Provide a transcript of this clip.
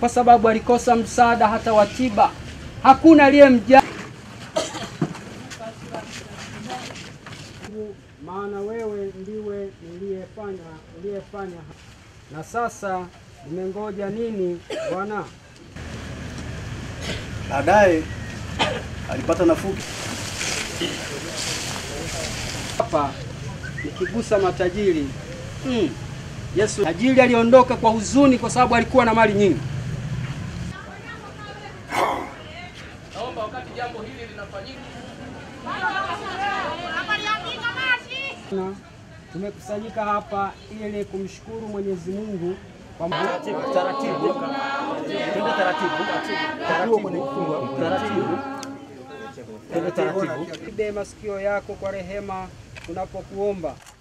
kwa sababu alikosa msaada hata wa tiba. Hakuna aliyemjali, maana wewe ndiwe niliyefanya uliyefanya. Na sasa nimengoja nini Bwana? Baadaye alipata nafuu. Hapa nikigusa matajiri mm. Yesu tajiri aliondoka kwa huzuni kwa sababu alikuwa na mali nyingi. Naomba wakati jambo hili linafanyika, na tumekusanyika hapa ili kumshukuru Mwenyezi Mungu kwa Taratibu, taratibu, twende taratibu, taratibu, taratibu, twende taratibu. Ibe masikio yako kwa rehema tunapokuomba.